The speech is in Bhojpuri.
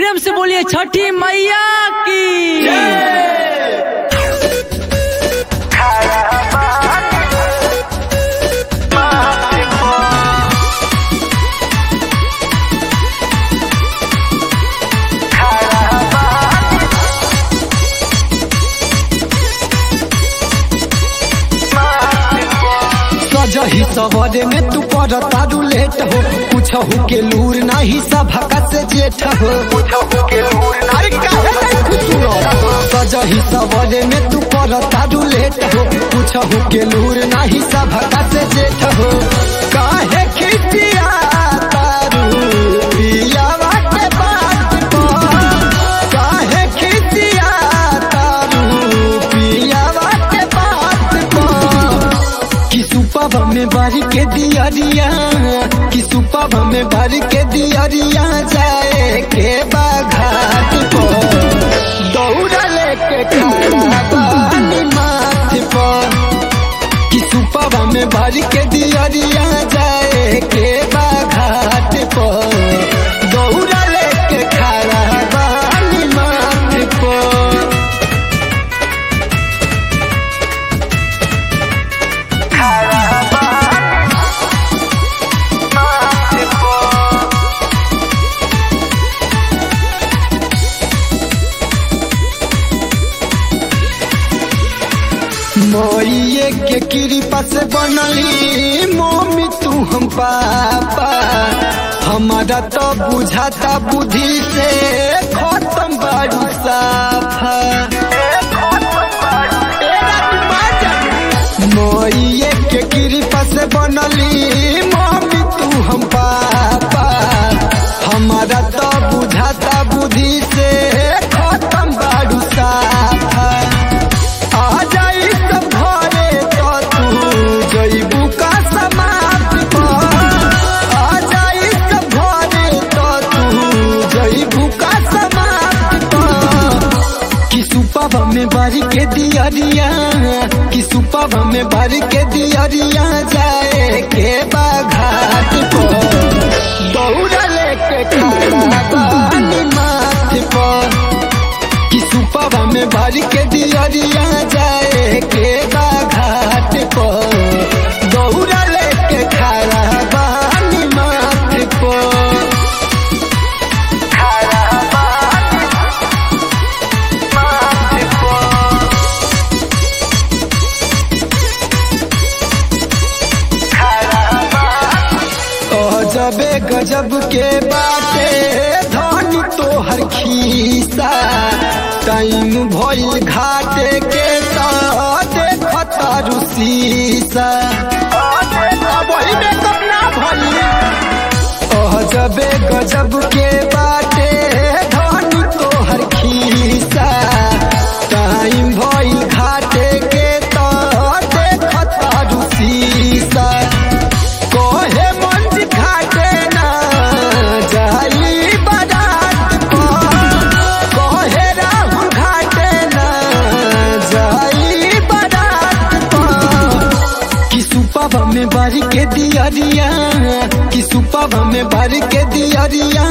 प्रेम से बोलिए छठी मैया की सजही सवरे में तू पर तारू लेट हो कुछहु के लूर नाही सभका से जेठ हो अरे काहे नहीं खुसुरो? सजही सवरे में तू पर तारू लेट हो कुछहु के लूर नाही सभका से जेठ हो काहे खिसिया तारू पियावा के बात पर काहे खिसिया तारू पियावा के बात पर कि सुपब में भर के दियरिया कि सुपब में भर के दियरिया जाए के बाघाट पर दौड़ा लेके खड़ा बानी माथ पर कि सुपब में भर के दियरिया जाए के बाघाट पर दौड़ा लेके खड़ा बानी माथ पर मोइये के कृपा से बनली मम्मी तू हम पापा हमारा तो बुझाता बुद्धि से खत्म बारू साफा मोइये के कृपा से बनली मम्मी तू हम पापा हमारा तो बुझाता बुद्धि से खत्म बारू साफा आ जाई सब घरे तो तू जइबू का समाप्त पर आ जाई सब घरे तो तू जइबू का समाप्त पर कि सुपब में भर के दियरिया कि सुपब में भर के दियरिया जाए के बाघाट पर दौड़ा लेके खड़ा बानी माथ पर कि सुपब में भर के दियरिया जाए के बाघाट पर दौड़ा लेके खड़ा बानी माथ पर गजबे गजब के बाटे धन तोहर खीसा टाइम भइल घाटे के तो देखत रुसीसा गजबे गजब के बाटे धन तोहर खीसा टाइम भइल घाटे के तो देखत रुसीसा कोहे मंज घाटे ना जाई बारात पर कोहे राहु घाटे ना जाई बारात पर कि सुपब में भर के दियरिया कि सुपब में भर के दियरिया